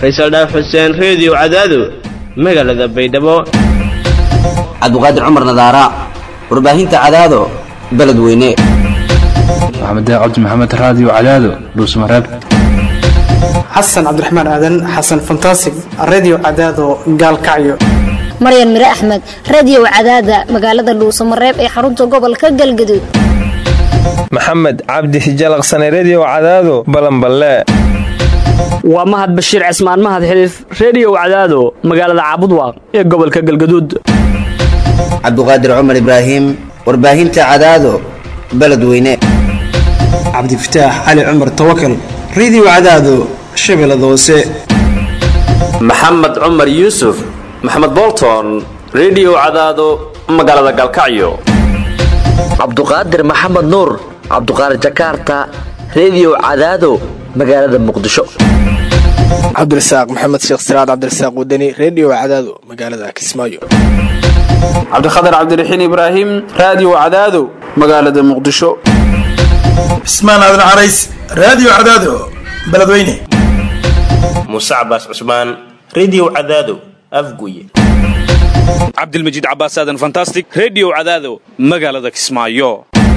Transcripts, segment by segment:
faysal dhaaf xuseen reediyo cadaado magaalada baydhabo cabdiqaadir cumar nadaara warbaahinta cadaado beledweyne maxamed cabdi maxamed raadiyo cadaado dhuusmareeb xasan cabdiraxmaan aadan xasan fantasig redio cadaado gaalkacyo maryan mire axmed radiyow cadaada magaalada dhuusamareeb ee xarunta gobolka galgaduud maxamed cabdi hijalaqsane rediyo cadaado balanballe waa mahad bashiir cismaan mahad xiliif rediyow cadaado magaalada caabudwaaq ee gobolka galgaduud cabdiqaadir cumar ibraahim warbaahinta cadaado beledweyne cabdifataax cali cumar tawakal redio cadaado shabeellada hoose maxamed cumar yuusuf maxamed bolton rediyo cadaado magaalada galkacyo cabduqaadir maxamed nuur cabduqaadir jakaarta rediyo cadaado magaalada muqdisho cabdirasaaq maxamed sheekh siraad cabdirasaaq wadani rediyo cadaado magaalada kismaayo cabdikhatar cabdiraxiin ibraahim raadiyo cadaado magaalada muqdisho cismaan aadan carays raadiyo cadaado beledweyne muuse cabaas cusmaan rediyo cadaado afguye cabdilmajiid cabaas aadan fantastic rediyo cadaado magaalada kismaayo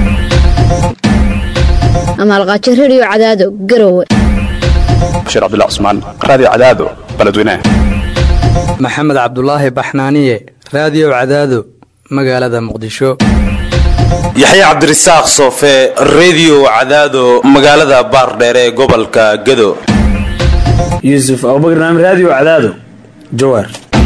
amaalqaajo rediyo cadaado garowe bashiir cabdilla cusmaan raadiyo cadaado beledweyne maxamed cabdulaahi baxnaaniye raadiyo cadaado magaalada muqdisho yaxya cabdirasaaq soofe rediyo cadaado magaalada baardheere ee gobolka gado yuusuf abubakar naam raadiyo cadaado jawaar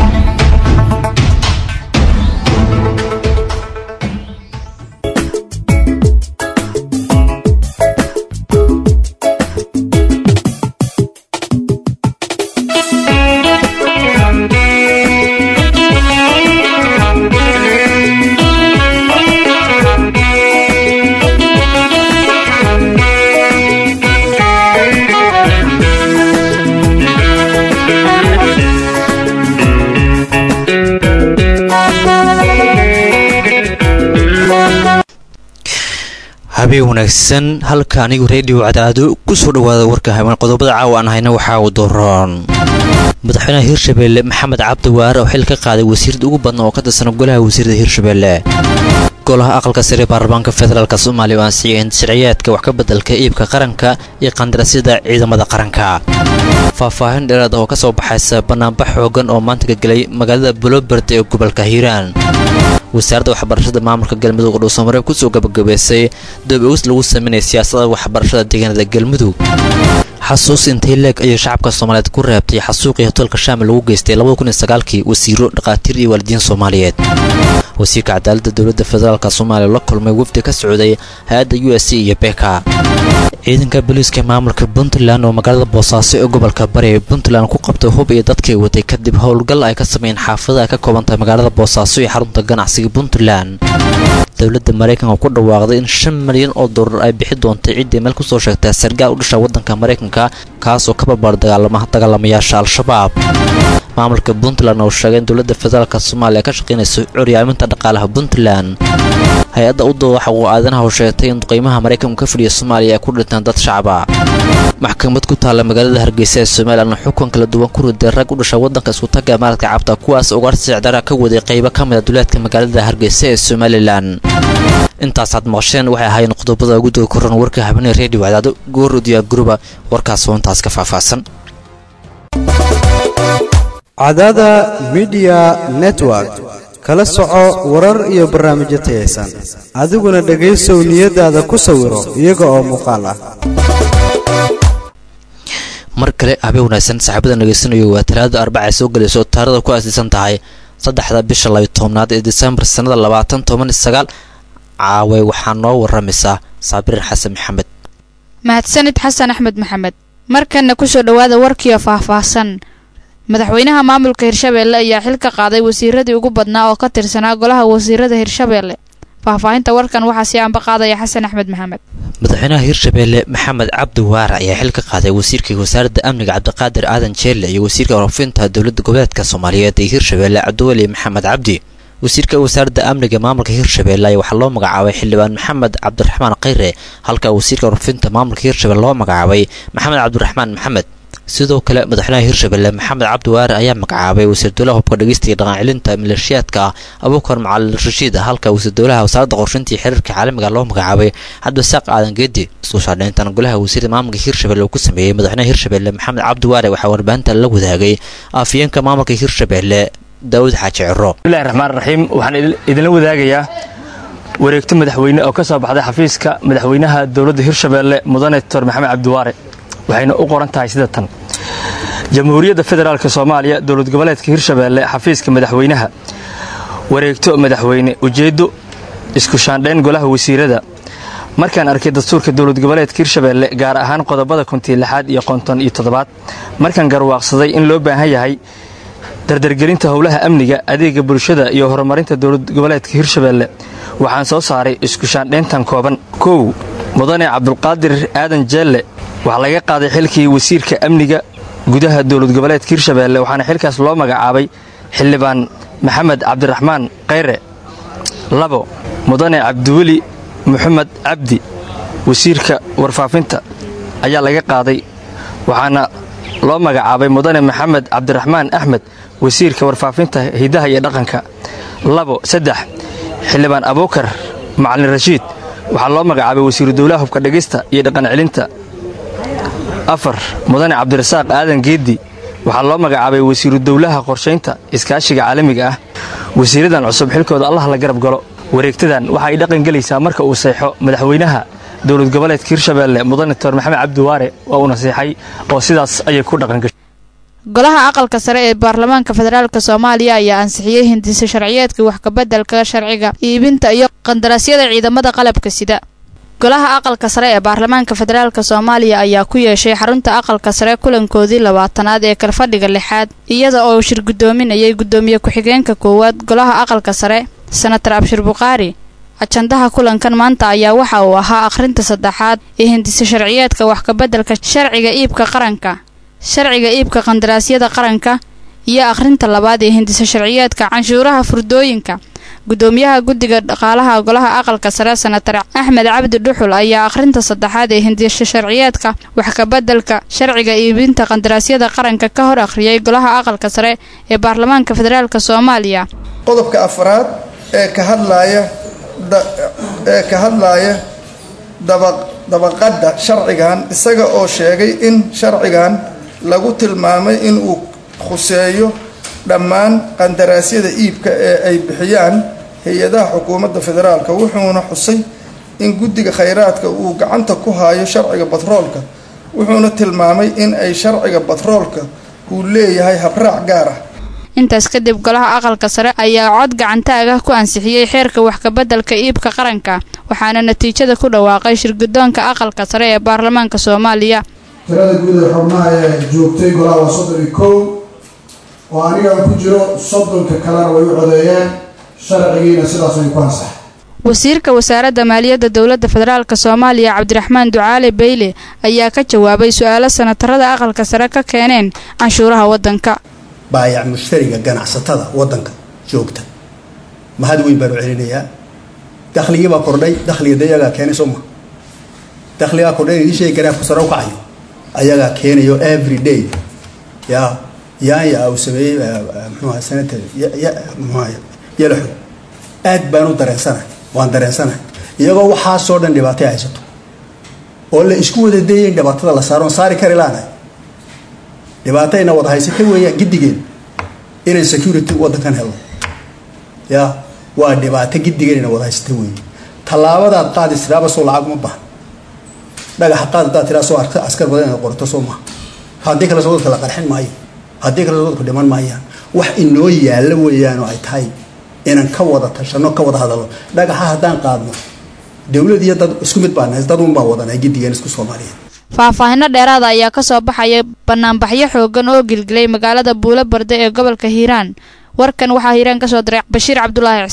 habeen wanaagsan halka anigu reediyo cadaado ku soo dhowaada warka habeen qodobada caawa aan hayna waxaa uu dooron madaxweynaha hirshabeelle maxamed cabdi waare oo xil ka qaaday wasiirda ugu badna oo ka tirsan golaha wasiirda hirshabeelle golaha aqalka sare baarlamaanka federaalk soomaaliya oo ansixiyeen sharciyaadka wax ka beddelka iibka qaranka iyo qandaraasyada ciidamada qaranka faahfaahin dheeraad oo ka soo baxaysa bannaanbax xoogan oo maanta ka gelay magaalada buloberd ee gobolka hiiraan wasaaradda waxbarashada maamulka galmudug oo dhuusamareeb kusoo gabagabaysay doob-ogis lagu sameynaya siyaasada waxbarashada deegaanada galmudug xasuus intay leeg ayay shacabka soomaaliyeed ku reebtay xasuuqii hotelka shaamil lagu geystay kii wasiiro dhakhaatiir iyo waalidiin soomaaliyeed wasiirka cadaaladda dowladda federaalk soomaaliya la kulmay wafdi ka socday hay-adda u s c iyo beka ciidanka booliiska maamulka puntland oo magaalada boosaaso ee gobolka bari ee puntland ku qabtay hub iyo dadkii watay kadib howlgal ay ka sameeyeen xaafadaha ka koobantahay magaalada boosaaso iyo xarunta ganacsiga puntland dowladda maraykanka ku dhawaaqday in shan milyan oo dollar ay bixi doontay ciddii meel kusoo sheegtay sargaal u dhasha waddanka maraykanka kaasoo ka barbaar dagaalamayaasha al-shabaab maamulka puntland oo sheegay in dowladda federaalk soomaaliya ka shaqaynayso curyaaminta dhaqaalaha puntland hay-adda u dooda waxa uu aadanaha sheegtay in qiimaha maraykanku ka fadhiya soomaaliya ay ku dhintaan dad shacaba maxkamad ku taalla magaalada hargeysa ee somalilan xukun kala duwan ku riday rag u dhasha waddanka iskutaga maaradka cabta kuwaas ugaarsi sicdara ka waday qaybo ka mida duleedka magaalada hargeysa ee somalilan intaasaad maqasheen waxay ahaayeen qodobada ugu doo koran warka habeenee reediyo cadaado goor udiyaa guruba warkaas oo intaas ka faahfaahsan cadaada midiya network kala soco warar iyo barnaamijyo tayaysan adiguna dhegaysow niyadaada ku sawiro iyaga oo muuqaal ah mar kale habeen wanaagsan saaxiibada dhegaysanayo waa talaada arbaca ay soo gelayso taarada ku aasiisan tahay saddexda bisha labiyo tobnaad ee disembar sannada labaatan toban iyo sagaal caaway waxaa noo waramaysaa saabirin xasan maxamed mahadsanid xasan axmed maxamed markanna kusoo dhowaada warkiio faahfaahsan madaxweynaha maamulka hirshabeelle ayaa xil ka qaaday wasiiradii ugu badnaa oo ka tirsanaa golaha wasiirada hirshabeelle faahfaahinta warkan waxaa sii anba qaadaya xasan axmed maxamed madaxweynaha hirshabeelle maxamed cabdi waare ayaa xil ka qaaday wasiirkii wasaaradda amniga cabdiqaadir aadan jeelle iyo wasiirka warfinta dowladda goboleedka soomaaliyeed ee hirshabeelle cabdiweli maxamed cabdi wasiirka wasaaradda amniga maamulka hirshabeelle ayaa waxaa loo magacaabay xildhibaan maxamed cabdiraxmaan khayre halka wasiirka warfinta maamulka hirshabelle loo magacaabay maxamed cabdiraxmaan maxamed sidoo kale madaxweynaha hirshabelle maxamed cabdi waare ayaa magacaabay wasiir dowlaha hubka dhegeysta iyo dhaqan celinta maleeshiyaadka abuukar macalin rashiid halka wasiir dowlaha wasaaradda qorsheynta iyo xiriirka caalamiga loo magacaabay cabdisaaq aadan geedi isku shaadhayntan golaha wasiirda maamulka hirshabelle uu ku sameeyey madaxweynaha hirshabelle maxamed cabdi waare waxaa warbaahinta la wadaagay afyeenka maamulka hirshabelle daawud xaaji ciro bismillahi raxmaan raxiim waxaan idinla wadaagayaa wareegto madaxweyne oo ka soo baxday xafiiska madaxweynaha dowladda hirshabeelle mudane doctor maxamed cabdiwaare waxayna u qoran tahay sida tan jamhuuriyadda federaalk soomaaliya dowlad goboleedka hirshabeelle xafiiska madaxweynaha wareegto madaxweyne ujeeddo isku shaandhayn golaha wasiirada markaan arkay dastuurka dowlad goboleedka hirshabeelle gaar ahaan qodobada kontii lixaad iyo konton iyo toddobaad markaan garwaaqsaday in loo baahan yahay dardargelinta howlaha amniga adeega bulshada iyo horumarinta dowlad goboleedka hirshabeelle waxaan soo saaray isku shaandhayntan kooban kow mudane cabdulqaadir aadan jeelle waxaa laga qaaday xilkii wasiirka amniga gudaha dowlad goboleedka hirshabeelle waxaana xilkaas loo magacaabay xildhibaan maxamed cabdiraxmaan khayre labo mudane cabdiweli maxamed cabdi wasiirka warfaafinta ayaa laga qaaday waxaana loo magacaabay mudane maxamed cabdiraxmaan axmed wasiirka warfaafinta hidaha iyo dhaqanka labo saddex xildhibaan abuukar macalin rashiid waxaa loo magacaabay wasiiru dowlaha hubka dhegista iyo dhaqan celinta afar mudane cabdirasaaq aadan geeddi waxaa loo magacaabay wasiiru dowlaha qorshaynta iskaashiga caalamiga ah wasiiradan cusub xilkooda allah la garab galo wareegtadan waxa ay dhaqan gelaysaa marka uu seexo madaxweynaha dowlad goboleedka hirshabeelle mudane doctor maxamed cabdiwaare waa uu nasiixay oo sidaas ayay ku dhaqangashay golaha aqalka sare ee baarlamaanka federaalk soomaaliya ayaa ansixiyey hindisa sharciyeedka wax kabeddelka sharciga iibinta iyo qandaraasyada ciidamada qalabka sida golaha aqalka sare ee baarlamaanka federaalk soomaaliya ayaa ku yeeshay xarunta aqalka sare kulankoodii labaatanaad ee kalfadhiga lixaad iyada oo shir guddoominayay guddoomiye ku-xigeenka koowaad golaha aqalka sare senatar abshir bukhaari ajandaha kulankan maanta ayaa waxa uu ahaa akhrinta saddexaad ee hindisa sharciyeedka wax kabeddelka sharciga iibka qaranka sharciga iibka qandaraasyada qaranka iyo akhrinta labaad ee hindisa sharciyeedka canshuuraha furdooyinka guddoomiyaha guddiga dhaqaalaha golaha aqalka sare senatar axmed cabdi dhuxul ayaa akhrinta saddexaad ee hindisa sharciyeedka wax kabeddelka sharciga iibinta qandaraasyada qaranka ka hor akhriyay golaha aqalka sare ee baarlamaanka federaalk soomaaliya qodobka afraad ee ka hadlaaya ee ka hadlaaya dabaqadda sharcigan isaga oo sheegay in sharcigan lagu tilmaamay in uu khuseeyo dhammaan qandaraasyada iibka ee ay bixiyaan hay-adaha xukuumadda federaalka wuxuuna xusay in guddiga khayraadka uu gacanta ku hayo sharciga batroolka wuxuuna tilmaamay in ay sharciga batroolka uu leeyahay habraac gaar ah intaas kadib golaha aqalka sare ayaa cod gacantaagah ku ansixiyey xeerka wax kabeddelka iibka qaranka waxaana natiijada ku dhawaaqay shirguddoonka aqalka sare ee baarlamaanka soomaaliya tirada guud ee xubnaha ee joogtay golaha waa soddon iyo kow oo anigaan ku jiro soddonka kalena way u codeeyeen sharcigiina sidaas way ku ansaxay wasiirka wasaaradda maaliyadda dowladda federaalk soomaaliya cabdiraxmaan ducaale beyle ayaa ka jawaabay su-aalo sanatarada aqalka sare ka keeneen canshuuraha waddanka baayac mushtariga ganacsatada waddanka joogta mahad weyn baan u celinayaa dakhligii baa kordhay dakhliga de iyagaa keenay soo ma dakhligaa kordhay in idin sheegi garaafka sare u kacayo ayagaa keenayo every day ya yaanya uu sameeyey mxuaha senator mxuaha yalaxo aad baan u dareensanahay waan dareensanahay iyagoo waxaasoo dhan dhibaatay haysato oo la isku wada dayay in dhibaatada la saaro on saari kari laanahay dhibaatayna wada haysata weeyaan giddigeen inaan security waddankan helno ya waa dhibaato giddigeen ina wada haysata weeye tallaabadaad qaadi tiraaba soo lacag uma bahan dhagaxa qaad haddaad tiraa soo askar badan inaad qorto soo maha haddii kale soo dadka la qarxin maayo haddii kale soo dadku dhiman maayaan wax inoo yaalla weeyaan oo ay tahay inaan ka wada tashano ka wada hadalno dhagaxa haddaan qaadno dowlad iyo dad isku mid baan dad un baan wadanay giddigeen isku soomaaliyeed faahfaahino dheeraada ayaa ka soo baxaya banaanbaxyo xoogan oo gilgilay magaalada buulo barde ee gobolka hiiraan warkan waxaa hiiraan ka soo diray bashiir cabdulaahi cismaan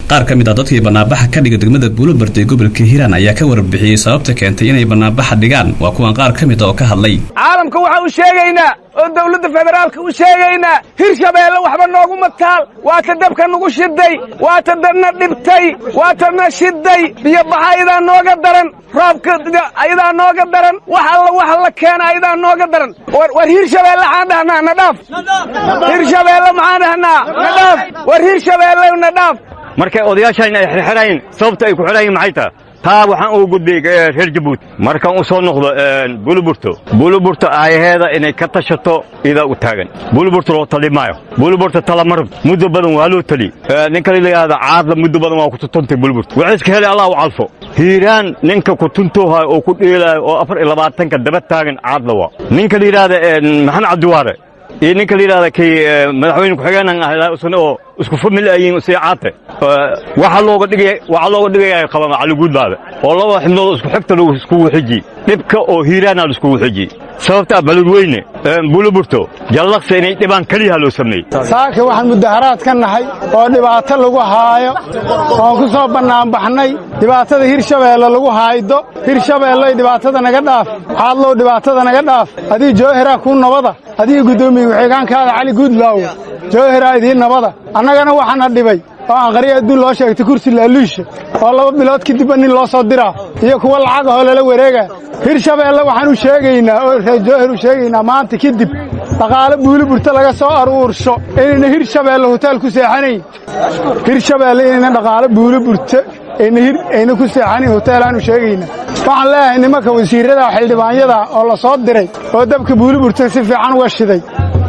qaar ka mid ah dadkii banaanbaxa ka dhiga degmada buulobarde ee gobolka hiiraan ayaa ka warbixiyey sababta keentay inay banaanbaxa dhigaan waa kuwan qaar ka mid a oo ka hadlay caalamka waxaa u sheegaynaa oo dawladda federaalka u sheegaynaa hirshabeelle waxba noogu mataal waa ta dabka nagu shiday waa ta dadna dhibtay waa tana shiday biyobaxa ayadaa nooga daran roobka ayadaa nooga daran wax alla wax la keena ayadaa nooga daran war hirshabeelle maxaan dhahnaa na dhaaf hirshabeelle maxaan dhahnaa na dhaaf war hirshabeelle na dhaaf markay odayaashaan ay xirxirayn sababta ay ku xidhayin maxay tahay taa waxaan ugu gudbay reer jabuuti markaan u soo noqdo buuluburto buuluburto aayaheeda inay ka tashato idaa u taagan buuluburto loo tali maayo buuluburto talamarab muddo badan waa loo tali ninka la yidhaahda caadla muddo badan waa ku tutuntay buuluburto waxay iska helay allah u calfo hiiraan ninka ku tuntoohayo oo ku dheelaayo oo afar iyo labaatanka daba taagan caadla waa ninka la yidhaahda maxamed cabdiwaare iyo ninka la yidhahda kii madaxweyne ku-xigeenan ah isna oo isku famil ayiin si caate waxaa looga dhigaya waxaa looga dhigaya qaba caliguudbaada oo laba xibnood isku xigta lagu iskugu xiji dhibka oo hiiraana la iskugu xiji sababta baladweyne buluburto jallaqsa inay dhibaan keliyaha loo sameeyey saaka waxaan mudaharaad ka nahay oo dhibaato lagu haayo oon ku soo bannaanbaxnay dhibaatada hirshabeelle lagu haaydo hirshabeelley dhibaatada naga dhaaf xaadlow dhibaatada naga dhaaf adii joohiraa kuu nabada adiga guddoomiye ku-xigeenkaada cali guudlaawo joohiraa idiin nabada annagana waxaana dhibay oo aan qarya adduun loo sheegtay kursi laaluusha oo laba bilood kadibba nin loo soo diraa iyo kuwa lacag ahoo lala wareega hirshabeelle waxaan u sheegaynaa oo reer joohir u sheegaynaa maanta kadib dhaqaale buuliburta laga soo aruursho inayna hirshabeelle hoteel ku seexanayn hirshabeelle inayna dhaqaale buuliburta ayna ku seexanayn hoteelaanu sheegaynaa waxaan leeyahay nimanka wasiirrada xildhibaanyada oo la soo diray oo dabka buuliburta si fiican uga shiday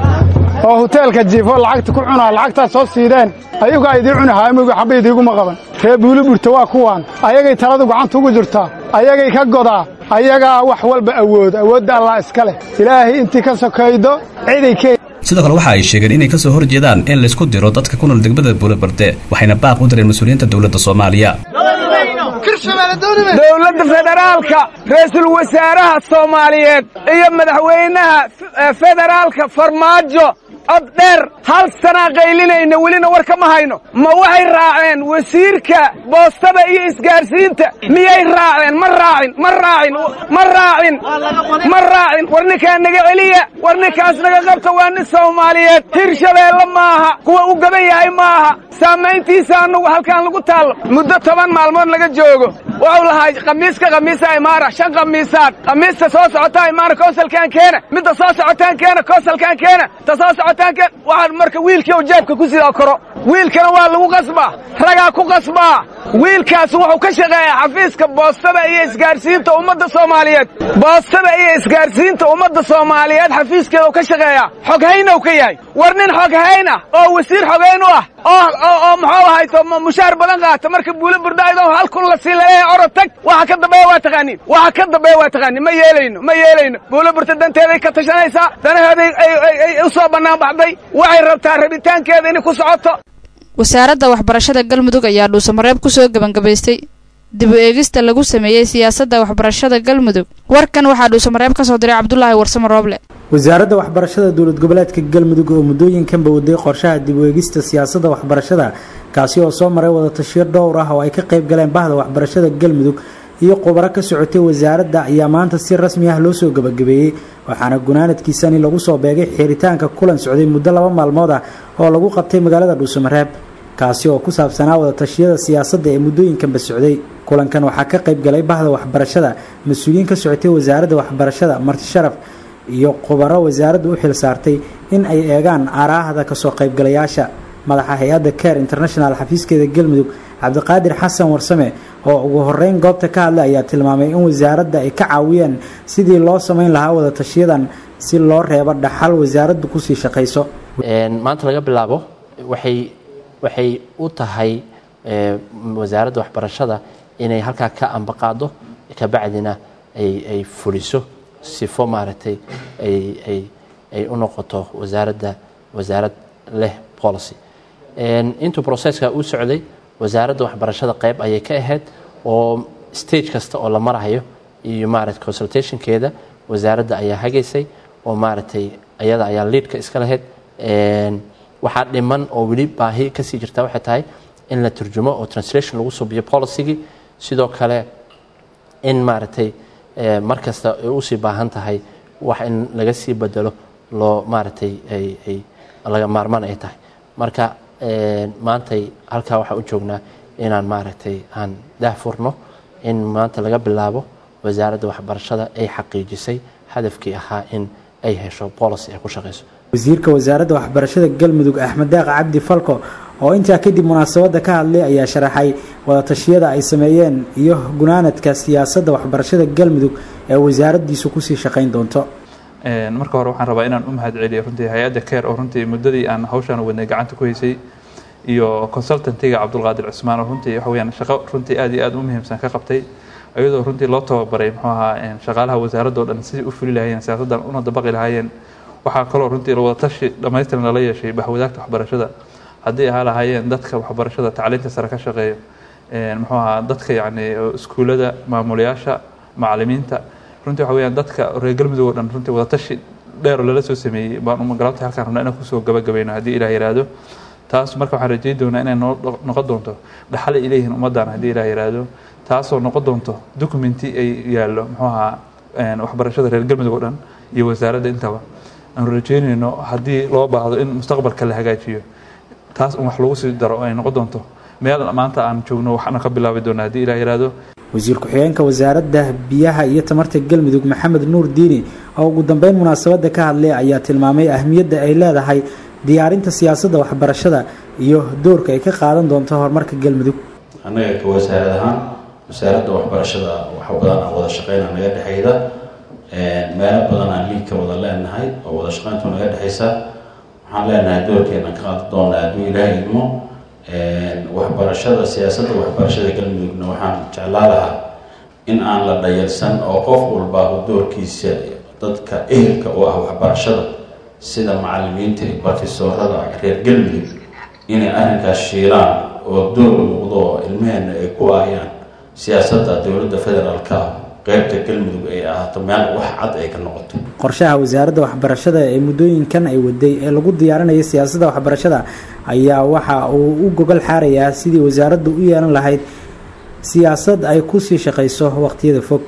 oo hoteelka jiifo lacagta ku cunaa lacagtaad soo siideen ayagaa idii cuni haamigi xabba idiiguma qaban ree buuliburta waa kuwaan ayagay taladu gacanta ugu jirtaa ayagay ka godaa ayagaa wax walba awooda awoodda allah iska leh ilaahay intii ka sokaydo ciday ke sidoo kale waxa ay sheegeen inay ka soo horjeedaan in laysku diro dadka ku nool degmada buulobarde waxayna baaq u direen mas-uuliyiinta dowladda soomaaliya dowladda federaalka ra'iisul wasaaraha soomaaliyeed iyo madaxweynaha federaalka farmaajo cod dheer hal sanaa qaylinayna welina war kama hayno ma waxay raaceen wasiirka boostada iyo isgaarsiinta miyay raaceen ma raacin ma raacin ma raacin ma raacin war ninkaa naga celiya war ninkaas naga qabta waa nin soomaaliyeed hirshabeelle maaha kuwa u gaban yahay maaha saamayntiisa annagu halkaan lagu taallo muddo toban maalmood laga joogo wuxuu lahaa khamiiska khamiisa imaara shan khamiisaad khamiista soo socotaa imaara koosalkaan keena midda soo socotaan keena koosalkaan keena ta soo socotaan keena waxaan marka wiilkii u jeebka ku sidaa koro wiilkana waa lagu qasbaa ragaa ku qasbaa wiilkaas wuxuu ka shaqeeyaa xafiiska boostada iyo isgaarsiinta ummadda soomaaliyeed boostada iyo isgaarsiinta ummadda soomaaliyeed xafiiskeeda u ka shaqeeyaa xoghaynow ka yahay war nin xoghayn ah oo wasiir xoghayn u ah oo muxuu ahayto mushaar badan qaata marka buulo burdaaydo hal kun la sii laleeyahay orod tag waxa ka dambeeya waa taqaaniin waxa ka dambeeya waa taqaaniin ma yeelayno ma yeelayno buulo burta danteeday ka tashanaysaa danaheeday ay u soo bannaan baxday waxay rabtaa rabitaankeeda inay ku socoto wasaaradda waxbarashada galmudug ayaa dhuusamareeb ku soo gebangabaystay dib u eegista lagu sameeyey siyaasadda waxbarashada galmudug warkan waxaa dhuusamareeb ka soo diray cabdulaahi warsamo rooble wasaaradda waxbarashada dowlad goboleedka galmudug oo muddooyinkanba waday qorshaha dib u eegista siyaasadda waxbarashada kaasi oo soo maray wadatashiyo dhowr ah oo ay ka qayb galeen bahda waxbarashada galmudug iyo khubaro ka socotay wasaaradda ayaa maanta si rasmi ah loo soo gabagabeeyey waxaana gunaanadkiisani lagu soo beegay xiritaanka kulan socday muddo laba maalmood ah oo lagu qabtay magaalada dhuusamareeb kaasi oo ku saabsanaa wadatashyada siyaasadda ee muddooyinkanba socday kulankan waxaa ka qayb galay bahda waxbarashada mas-uuliyiin ka socotay wasaaradda waxbarashada marti sharaf iyo khubaro wasaaraddu u xil saartay in ay eegaan aaraahda kasoo qaybgalayaasha madaxa hay-adda care international xafiiskeeda galmudug cabdiqaadir xasan warsame oo ugu horeyn goobta ka hadlay ayaa tilmaamay in wasaaradda ay ka caawiyeen sidii loo samayn lahaa wadatashiyadan si loo reebo dhaxal wasaaraddu kusii shaqayso maanta laga bilaabo waxay waxay u tahay wasaaradda waxbarashada inay halkaa ka ambaqaado kabacdina ay fuliso sifo maaragtay ay u noqoto wasaaradda wasaarad leh policy intuu processka uu socday wasaaradda waxbarashada qayb ayay ka ahayd oo stage kasta oo la marahayo iyo maarata consultationkeeda wasaaradda ayaa hagaysay oo maaragtay ayada ayaa liidka iska lahayd waxaa dhiman oo weli baahi kasii jirta waxay tahay in la turjumo oo translation lagu subiyo policygii sidoo kale in maaragtay mar kasta ay usii baahan tahay wax in laga sii bedelo loo maaragtay ay laga maarmaan ay tahay marka maantay halkaa waxaan u joognaa inaan maaragtay aan daahfurno in maanta laga bilaabo wasaaradda waxbarashada ay xaqiijisay hadafkii ahaa in ay hesho policy ay ku shaqayso wasiirka wasaaradda waxbarashada galmudug axmed daaq cabdi falko oo intaa kadib munaasabadda ka hadlay ayaa sharaxay wadatashyada ay sameeyeen iyo gunaanadka siyaasadda waxbarashada galmudug ee wasaaraddiisu kusii shaqayn doonto marka hore waxaan rabaa inaan u mahad celiyo runtii hay-adda keer oo runtii muddadii aan hawshaan wadnay gacanta ku haysay iyo consultantiga cabdulqaadir cusmaan oo runtii waxa weyaan shaqo runtii aad iyo aad u muhiimsan ka qabtay iyadoo runtii loo tababaray muxuu ahaa shaqaalaha wasaaradda o dhan sidii u fuli lahaayeen siyaasaddan una dabaqi lahaayeen waxaa kaloo runtii wadatashi dhammaystiran lala yeeshay bahwadaagta waxbarashada haddii ahaa lahaayeen dadka waxbarashada tacliinta sare ka shaqeeya muxuu ahaa dadka yacni iskuullada maamulayaasha macalimiinta runtii waxa weyaan dadka reer galmudug oo dhan runtii wadatashi dheer oo lala soo sameeyey baan umagalaabta halkaan rabnaa inaan kusoo gabagabayno haddii ilaah yiraahdo taas marka waxaan rajeyn doonaa inay noo noqon doonto dhaxal ay leeyihiin ummaddan haddii ilaah yiraahdo taasoo noqon doonto documenti ay yaallo muxuu ahaa waxbarashada reer galmudug oo dhan iyo wasaaradda intaba aanu rajeynayno haddii loo baahdo in mustaqbalka la hagaajiyo taas un wax lagu sii daro ay noqon doonto meel maanta aan joogno waxna ka bilaabi doona haddii ilaah yiraahdo wasiir ku-xigeenka wasaaradda biyaha iyo tamarta galmudug maxamed nuur diini oo ugu dambeyn munaasabadda ka hadlay ayaa tilmaamay ahmiyadda ay leedahay diyaarinta siyaasadda waxbarashada iyo doorka ay ka qaadan doonto horumarka galmudug annaga ka wasaarad ahaan wasaaradda waxbarashada wax badan aan wada shaqeyna naga dhexeyda meelo badan aan liig ka wada leenahay oo wada shaqeyntu naga dhexeysa waxaan leenahay doorkeena ka qaadan doonaa hadduu ilaahay idmo waxbarashada siyaasadda waxbarashada galmudugna waxaan jeclaa lahaa in aan la dhayalsan oo qof walba doorkiisa dadka ehelka u ah waxbarashada sida macalimiinta iyo bartisoorada reer galmudug inay arrinkaas shiilaan oo door muuqdo oo ilmaheenna ay ku aayaan siyaasadda dowladda federaalka qeybta galmudug ay ahaato meel wax cad ay ka noqoto qorshaha wasaaradda waxbarashada ee muddooyinkan ay waday ee lagu diyaarinayo siyaasadda waxbarashada ayaa waxa uu u gogol xaarayaa sidii wasaaraddu u yeelan lahayd siyaasad ay kusii shaqayso waqtiyada fog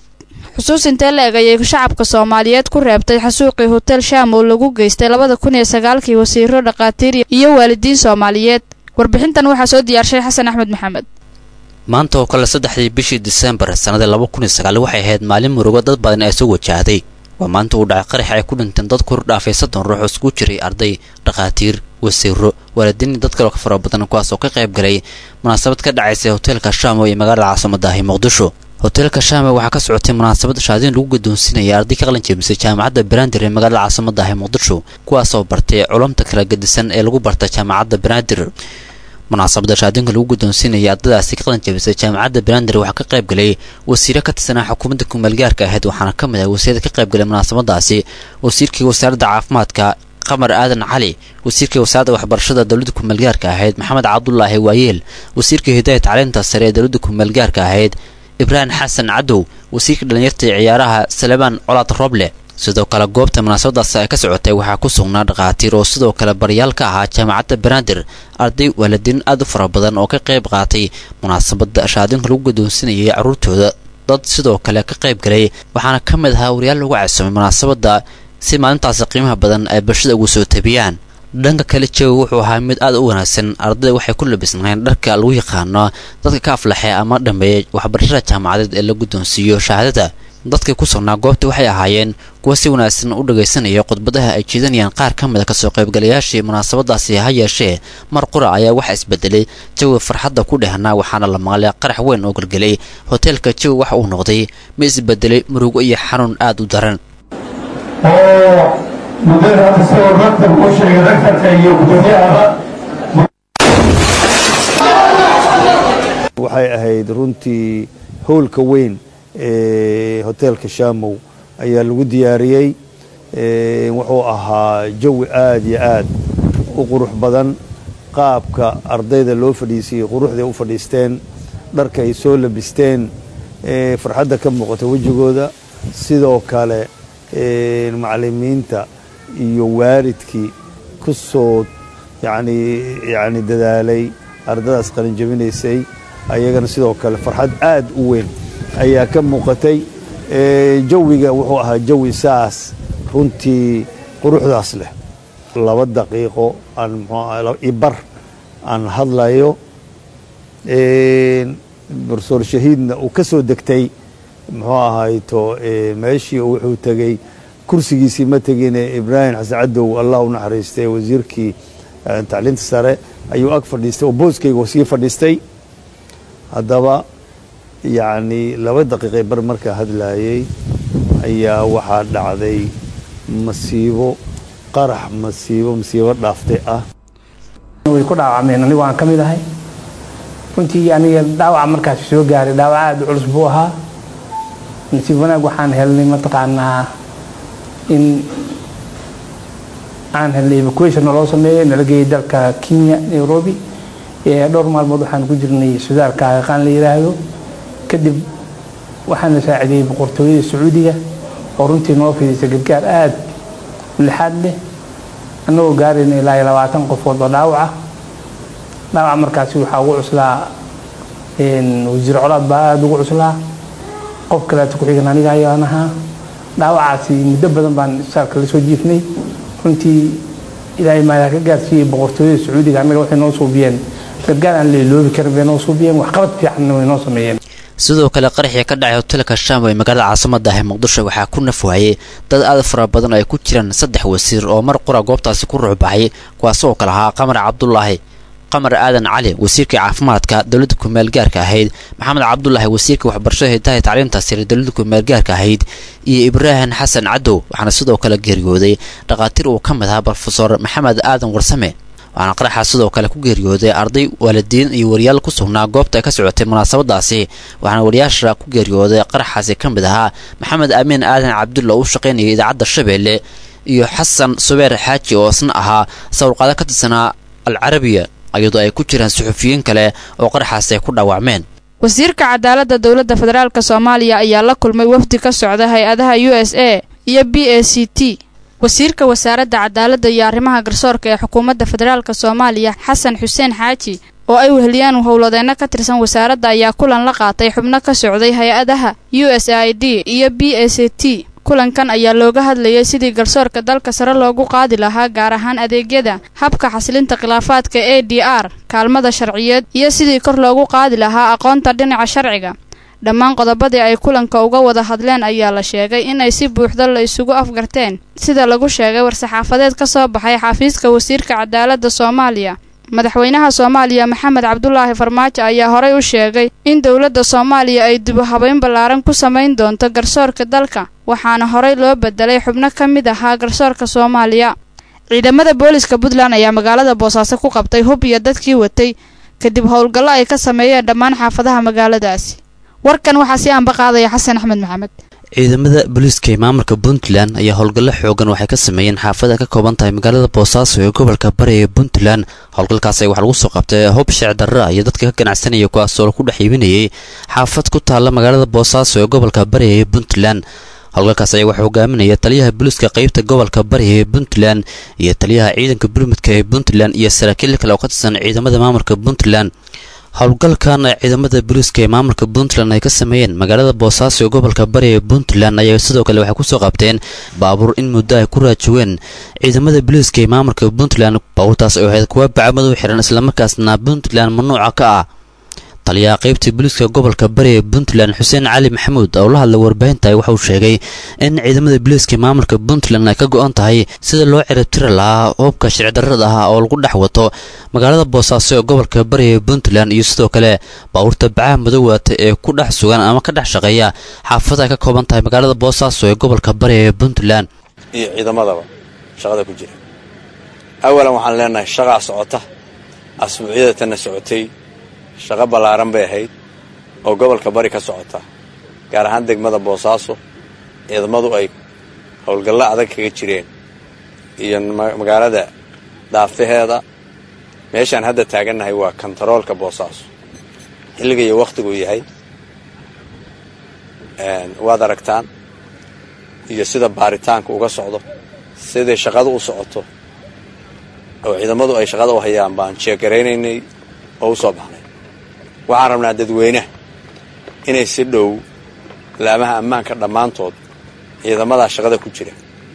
xusuus intee la eg ayay shacabka soomaaliyeed ku reebtay xasuuqii hotel sham oo lagu geystay labada kun iyo sagaalkii wasiiro dhakhaatiir iyo waalidiin soomaaliyeed warbixintan waxaa soo diyaarshay xasan axmed maxamed maanta oo kale saddexdii bishii disembar sannadii laba kun iyo sagaal waxay ahayd maalin murugo dad badan ee soo wajahday waa maanta uu dhacay qarax ay ku dhinteen dad kor dhaafay soddon ruux oo isku jiray arday dhakhaatiir wasiiro waalidiin dad kaloo ka fara badan kuwaas oo ka qayb galay munaasabad ka dhacaysay hoteelka shaamo ee magaalada caasimadahi muqdisho hoteelka shaame waxaa ka socotay munaasabad shaadiin lagu guddoonsiinaya arday ka qalin jeebisay jaamacadda banaadir ee magaalada caasimadahi muqdisho kuwaasoo bartay culumta kala gedisan ee lagu barta jaamacadda banaadir munaasabada shaadiinka lagu guddoonsiinaya ardadaasi ka qalin jebisay jaamacadda banaadir waxaa ka qayb galay wasiiro ka tirsanaa xukuumadda kumaalgaarka ahayd waxaana ka mid ah wasiirada ka qayb galay munaasabadaasi wasiirkii wasaaradda caafimaadka qamar aadan cali wasiirkii wasaaradda waxbarashada dowladda kumaalgaarka ahayd maxamed cabdulaahi waayeel wasiirkii hidaaya tacliinta sare ee dowladda kumaalgaarka ahayd ibraahim xasan cadow wasiirka dhallinyarta ee ciyaaraha salebaan colaad roble sidoo kale goobta munaasabadaasi ay ka socotay waxaa ku sugnaa dhakhaatiir oo sidoo kale baryaal ka ahaa jaamacadda banaadir arday waalidiin aad u fara badan oo ka qayb qaatay munaasabada shaadiinka lagu guddoonsinayay carruurtooda dad sidoo kale ka qayb galay waxaana ka mid ahaa wariyaal lagu casuumay munaasabadda si maalintaasi qiimaha badan ay bulshada ugu soo tabiyaan dhanka kale jawi wuxuu ahaa mid aad u wanaagsan ardayda waxay ku labisnaayeen dharka lagu yaqaano dadka ka aflaxay ama dhammeeyay waxbarashada jaamacadeed ee la guddoonsiiyo shahaadada dadkii ku sugnaa goobta waxay ahaayeen kuwa si wanaagsan u dhagaysanaya khudbadaha ay jeedanayaan qaar ka mid a kasoo qaybgalayaashii munaasabadaasi ha yeeshee mar qura ayaa waxa isbedelay jawi farxadda ku dhehnaa waxaana la maqlay qarax weyn oo gelgelay hoteelka jawi waxa uu noqday ma isbedelay murugo iyo xanuun aad u daran oo muddada isagoo raktab u sheegay raktabka iyo gudoomiyahaba waxay ahayd runtii howlka weyn ee hoteelka shaamow ayaa lagu diyaariyey wuxuu ahaa jawi aad iyo aad u qurux badan qaabka ardayda loo fadhiisiyey quruxday u fadhiisteen dharka ay soo labisteen farxadda ka muuqata wejigooda sidoo kale macalimiinta iyo waalidkii ku soo yani yani dadaalay ardadaas qalinjabinaysay ayagana sidoo kale farxad aad u weyn ayaa ka muuqatay jawiga wuxuu ahaa jawi saas runtii quruxdaas leh laba daqiiqo aan ibar aan hadlayo profesor shahiidna uu ka soo degtay muxuu ahayto meeshii wuxuu tegey kursigiisii ma tegine ibraahim xasan cadow allah u naxariistay wasiirkii tacliinta sare ayuu ag fadhiistay oo booskayga sii fadhiistay haddaba yacni laba daqiiqay bar markaa hadlaayey ayaa waxaa dhacday masiibo qarax masiibo masiibo dhaaftay ah way ku dhaawacmeen anigu aan ka mid ahay runtii aniga dhaawaca markaasi soo gaaray dhaawac aada u culus buu ahaa nasiib wanaag waxaan helnay mataqaanaa in aan helnay evacuation naloo sameeyey nala geeyay dalka kenya nairobi dhowr maalmood waxaan ku jirnay sudaalka aqaan la yidhaahdo kadib waxaan la saacideeyey boqortooyada sacuudiga oo runtii noo fidisay gargaar aada lixaad leh annagoo gaarayna ilaa iyo labaatan qofood oo dhaawaca dhaawaca markaasi waxaa ugu cuslaa wasiir colaad baa aada ugu cuslaa qof kaleeto ku-xigan aniga ayaan ahaa dhaawacaasi muddo badan baan isbitaalka la soo jiifnay runtii ilaahay maadaa ka gaarsiiyey boqortooyada sacuudiga annaga waxay noo suubiyeen gargaar aan la iloobi karin bay noo suubiyeen waxqabad fiicanna way noo sameeyeen sidoo kale qaraxii ka dhacay hotelka shaam ee magaalada caasimada ah ee muqdisho waxaa ku nafwaayey dad aad fara badan oo ay ku jiraan saddex wasiir oo mar qura goobtaasi ku ruuxbaxay kuwaas oo kale ahaa qamar cabdulaahi qamar aadan cali wasiirkai caafimaadka dowladda kumeel gaarka ahayd maxamed cabdulaahi wasiirka waxbarashada hidaha tacliinta sare dowladda kumeel gaarka ahayd iyo ibraahim xasan cadow waxaana sidoo kale geeriyooday dhakhaatiir uu ka mid ahaa brofesor maxamed aadan warsame waxaana qaraxa sidoo kale ku geeriyooday arday waalidiin iyo wariyaal ku sugnaa goobta ay ka socotay munaasabadaasi waxaana wariyaasha ku geeriyooday qaraxaasi ka mid ahaa maxamed amiin aadan cabdulla u shaqaynayay idaacadda shabeelle iyo xasan subeer xaaji oo isna ahaa sawirqaado ka tirsanaa alcarabiya iyadoo ay ku jiraan suxufiyiin kale oo qaraxaasi ay ku dhaawacmeen wasiirka cadaaladda dowladda federaalk soomaaliya ayaa la kulmay wafdi ka socda hay-adaha u s a iyo b a c t wasiirka wasaaradda cadaaladda iyo arrimaha garsoorka ee xukuumadda federaalk soomaaliya xasan xuseen xaaji oo ay weheliyaan howladeenno ka tirsan wasaaradda ayaa kulan la qaatay xubno ka socday hay-adaha u s i d iyo b a c t kulankan ayaa looga hadlayay sidii garsoorka dalka sare loogu qaadi lahaa gaar ahaan adeegyada habka xasilinta khilaafaadka a d r kaalmada sharciyeed iyo sidii kor loogu qaadi lahaa aqoonta dhinaca sharciga dhammaan qodobadii ay kulanka uga wada hadleen ayaa la sheegay inay si buuxda la isugu afgarteen sida lagu sheegay war-saxaafadeed ka soo baxay xafiiska wasiirka cadaaladda soomaaliya madaxweynaha soomaaliya maxamed cabdulaahi farmaajo ayaa horey u sheegay in dowladda soomaaliya ay dibu habeyn ballaaran ku samayn doonto garsoorka dalka waxaana horey loo bedelay xubno ka mid ahaa garsoorka soomaaliya ciidamada booliska puntland ayaa magaalada boosaaso ku qabtay hub iyo dadkii watay kadib howlgallo ay ka sameeyeen dhammaan xaafadaha magaaladaasi warkan waxaa si aanba qaadaya xasan axmed maxamed ciidamada booliiska ee maamulka puntland ayaa howlgallo xoogan waxay ka sameeyeen xaafada ka kooban tahay magaalada boosaaso ee gobolka bari ee puntland howlgalkaas waxaa lagu soo qabtay hub sheec darra iyo dadka ka ganacsanaya kuwaasoo lagu dhex iibinayay xaafad ku taalla magaalada boosaaso ee gobolka bari ee puntland howlgalkaas ayaa waxaa hogaaminaya taliyaha booliiska qeybta gobolka bari ee puntland iyo taliyaha ciidanka burmudka ee puntland iyo saraakiil kale oo ka tirsan ciidamada maamulka puntland howlgalkan ciidamada booliiska ee maamulka puntland ay ka sameeyeen magaalada boosaaso ee gobolka bari ee puntland ayaa sidoo kale waxay kusoo qabteen baabuur in muddo ay ku raajoween ciidamada booliiska ee maamulka puntland baabuurtaas oo ahayd kuwa bacmadow xiran islamarkaasna puntland mamnuuca ka ah taliyaha qeybta booliiska gobolka bari ee puntland xuseen cali maxamuud oo la hadlay warbaahinta waxauu sheegay in ciidamada booliiska maamulka puntland ay ka go-an tahay sida loo ciribtiri lahaa hubka sharcidarrada ah oo lagu dhex wato magaalada boosaaso ee gobolka bari ee puntland iyo sidoo kale baabuurta bacaha madowata ee ku dhex sugan ama ka dhex shaqeeya xaafada ay ka kooban tahay magaalada boosaaso ee gobolka bari ee puntland iyo ciidamadaba shaqada ku jira awalan waxaan leenahay shaqaa socota asbuucyada tanna socotay shaqo ballaaran bay ahayd oo gobolka bari ka socota gaar ahaan degmada boosaaso ciidamadu ay howlgallo adag kaga jireen iyo magaalada daafaheeda meeshaan hadda taagannahay waa kontaroolka boosaaso xilliga iyo wakhtiguu yahay waad aragtaan iyo sida baaritaanka uga socdo siday shaqadu u socoto oo ciidamadu ay shaqada u hayaan baan jeegaraynaynay oo u soo baxnay waxaan rabnaa dadweynaha inay si dhow laamaha ammaanka dhammaantood ciidamadaa shaqada ku jira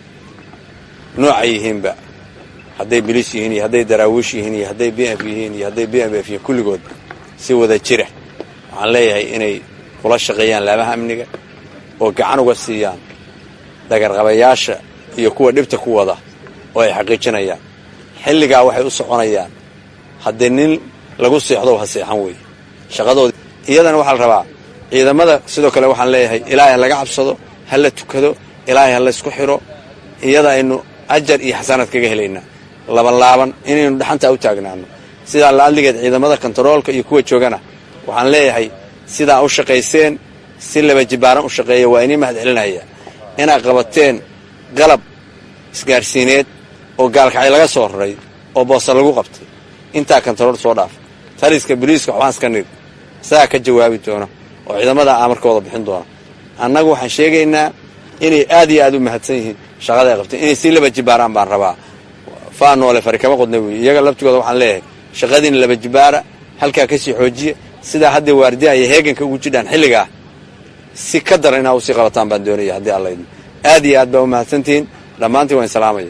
noocay yihiinba hadday biliis yihiin iyo hadday daraawiish yihiin iyo hadday b f yihiin iyo hadday b m f yihiin kulligood si wada jira waxaan leeyahay inay kula shaqeeyaan laamaha amniga oo gacan uga siiyaan dagarqabayaasha iyo kuwa dhibta ku wada oo ay xaqiijinayaan xilligaa waxay u soconayaan haddii nin lagu seexdo ha seexan weeye shaqadooda iyadana waxaa la rabaa ciidamada sidoo kale waxaan leeyahay ilaahay ha laga cabsado ha la tukado ilaahay ha laysku xidho iyada aynu ajar iyo xasanaad kaga helaynaa labanlaaban inaynu dhaxantaa u taagnaano sidaa la'adligeed ciidamada kontaroolka iyo kuwa joogana waxaan leeyahay sidaa u shaqayseen si laba jibaaran u shaqeeya waa inii mahad celinaya inaad qabateen qalab isgaarsiineed oo gaalkacay laga soo raray oo boosa lagu qabtay intaa kontarool soo dhaaf taliska boliiska waxbaan iska nidhi isagaa ka jawaabi doona oo ciidamada amarkooda bixin doona annagu waxaan sheegaynaa inay aad iyo aad u mahadsan yihiin shaqada ay qabteen inay sii laba jibaaraan baan rabaa faa noole fari kama qodna weeye iyaga laftigooda waxaan leeyahay shaqadiina laba jibaara halkaa ka sii xoojiya sidaa hadday waardiyaha iyo heeganka ugu jidhaan xilligaa si ka daran inaa usii qabataan baan doonaya haddii alla idin aad iyo aad baa u mahadsantihiin dhammaantiin waan salaamaya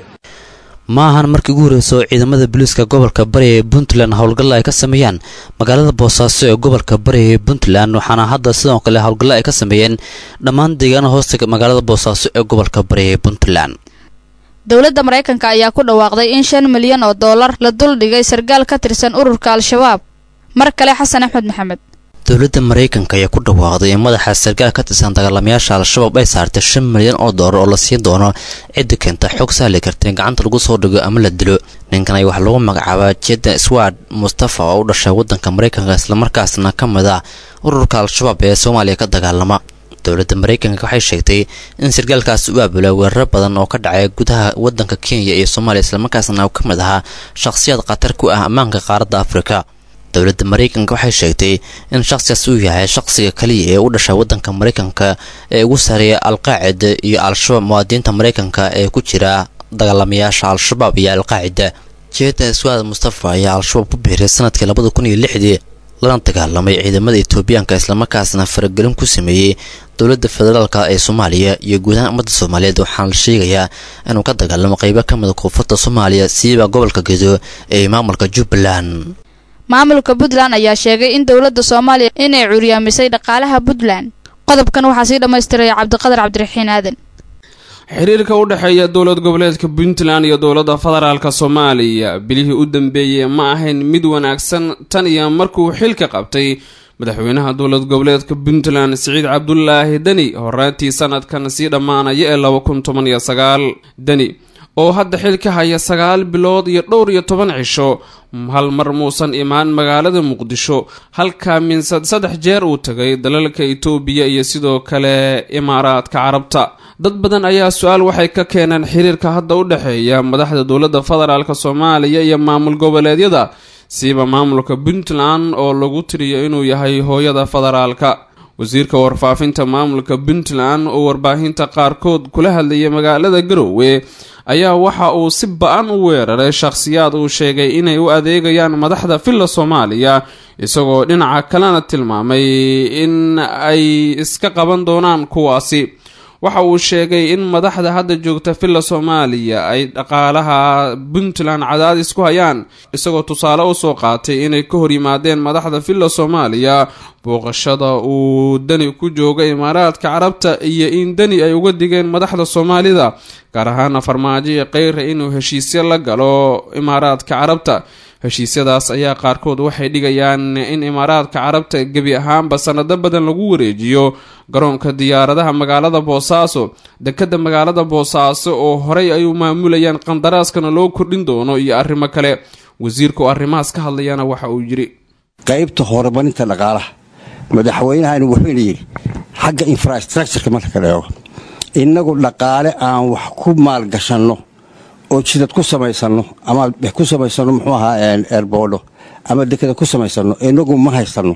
ma ahan markii ugu horreysa oo ciidamada booliiska gobolka bari ee puntland howlgalla ay ka sameeyaan magaalada boosaaso ee gobolka bari ee puntland waxaana hadda sidoo kale howlgallo ay ka sameeyeen dhammaan deegaana hoosta magaalada boosaaso ee gobolka bari ee puntland dowladda maraykanka ayaa ku dhawaaqday in shan milyan oo dollar la duldhigay sargaal ka tirsan ururka al-shabaab mar kale xasan axmed maxamed dowladda maraykanka ayaa ku dhawaaqday in madaxa sargaal ka tirsan dagaalamayaasha al-shabaab ay saartay shan milyan oo doolar oo la siin doono cidda keenta xog sahli karta in gacanta lagu soo dhigo ama la dilo ninkan ay waxaa lagu magacaabaa jeda sward mustafa oo u dhashay waddanka maraykanka islamarkaasna ka mid ah ururka al-shabaab ee soomaaliya ka dagaalama dowladda maraykanka waxay sheegtay in sargaalkaasi u aabulay weeraro badan oo ka dhacay gudaha waddanka kenya iyo soomaaliya islamarkaasna ka mid ahaa shakhsiyaad khatar ku ah ammaanka qaaradda afrika dowladda maraykanka waxay sheegtay in shakhsigaas uu yahay shakhsiga kaliya ee u dhashay waddanka maraykanka ee ugu sareeya alqaacida iyo al-shabaab muwaadiniinta maraykanka ee ku jira dagaalamayaasha al-shabaab iyo alqaacida jeeda swaad mustafa ayaa al-shabaab ku biiray sanadkii labada kun iyo lixdii lana dagaalamay ciidamada etoobiyaanka islamarkaasna faragelin ku sameeyey dowladda federaalka ee soomaaliya iyo guud ahaan ummadda soomaaliyeed waxaana la sheegayaa inuu ka dagaalamo qeybo ka mida koonfurta soomaaliya siiba gobolka gedo ee maamulka jubbaland maamulka puntland ayaa sheegay in dowladda soomaaliya inay curyaamisay dhaqaalaha puntland qodobkan waxaa sii dhammaystiraya cabdiqadar cabdiraxiin aadan xiriirka u dhexeeya dowlad goboleedka puntland iyo dowladda federaalka soomaaliya bilihii u dambeeyey ma ahayn mid wanaagsan tan iyo markuu xilka qabtay madaxweynaha dowlad goboleedka puntland siciid cabdulaahi deni horaantii sanadkan sii dhammaanaya ee laba kun toban iyo sagaal deni oo hadda xilka haya sagaal bilood iyo dhowr iyo toban cisho hal mar muusan imaan magaalada muqdisho halkaa minsad saddex jeer uu tagay dalalka itoobiya iyo sidoo kale imaaraadka carabta dad badan ayaa su-aal waxay ka keeneen xiriirka hadda u dhexeeya madaxda dowladda federaalk soomaaliya iyo maamul goboleedyada siiba maamulka puntland oo lagu tiriyo inuu yahay hooyada federaalka wasiirka warfaafinta maamulka puntland oo warbaahinta qaarkood kula hadlayay magaalada garowe ayaa waxa uu si ba-an u weeraray shakhsiyaad uu sheegay inay u adeegayaan madaxda villa soomaaliya isagoo dhinaca kalena tilmaamay in ay iska qaban doonaan kuwaasi waxa uu sheegay in madaxda hadda joogta villa soomaaliya ay dhaqaalaha puntland cadaadis ku hayaan isagoo tusaale usoo qaatay inay ka hor yimaadeen madaxda villa soomaaliya booqashada uu deni ku jooga imaaraadka carabta iyo in deni ay uga digeen madaxda soomaalida gaar ahaana farmaajo iyo keyra inuu heshiisyo la galo imaaraadka carabta heshiisyadaas ayaa qaarkood waxay dhigayaan in imaaraadka carabta gebi ahaanba sanado badan lagu wareejiyo garoonka diyaaradaha magaalada boosaaso dekadda magaalada boosaaso oo horey ay u maamulayaan qandaraaskana loo kordhin doono iyo arrimo kale wasiirka oo arrimahaas ka hadlayana waxa uu yidhi qaybta horumarinta dhaqaalaha madaxweynahani wuxuuna yidhi xagga infrastructureka marka la eego innagu dhaqaale aan wax ku maalgashanno oo jidad ku samaysanno ama ku samaysanno muxuu ahaa eerboodho ama dekada ku samaysanno inagu ma haysanno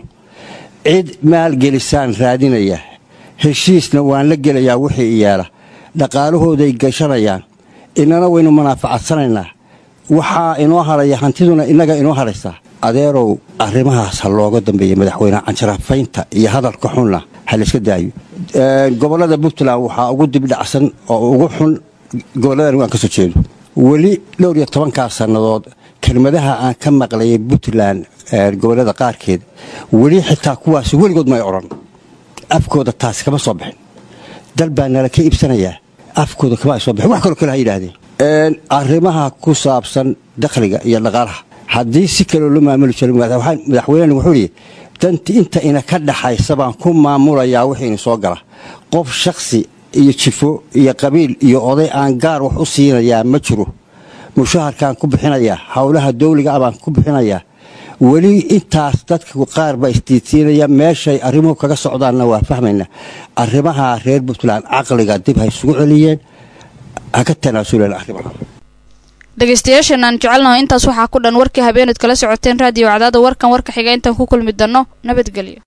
cid maalgelisaan raadinaya heshiisna waan la gelayaa wixii iyaala dhaqaalahooday gashanayaan inana waynu manaafacadsanaynaa waxaa inoo haraya hantiduna innaga inoo haraysaa adeerow arrimahaas ha looga dambeeya madaxweyneha canjarafaynta iyo hadalka xunna ha layska daayo gobollada puntland waxaa ugu dibdhacsan oo ugu xun gobolladan waan ka soo jeedo weli dhowr iyo tobankaas sannadood kelmadaha aan ka maqlayay puntland gobollada qaarkeed weli xitaa kuwaas weligood may odhan afkooda taasi kama soo bixin dal baa nala ka iibsanayaa afkooda kama ay soo bixin wax kaloo kale ha yidhaahdeen arrimaha ku saabsan dakhliga iyo dhaqaalaha haddii si kaloo loo maamuli jiro madaxweyneni wuxuu yidhi danti inta ina ka dhaxaysa baan ku maamulayaa wixiina soo gala qof shakhsi iyo jifo iyo qabiil iyo oday aan gaar wax u siinayaa ma jiro mushaharkaan ku bixinayaa howlaha dawliga ah baan ku bixinayaa weli intaas dadka qaar baa isdiidsiinaya meeshay arrimuhu kaga socdaanna waa fahmayna arrimaha reer puntland caqliga dib ha isugu celiyeen ha ka tanaasuleen arrimaha dhegaystayaashan aan jecelnaho intaas waxaa ku dhan warkii habeenayd kala socoteen raadiyo cadaada warkan warka xiga intaan ku kulmi danno nabadgelyo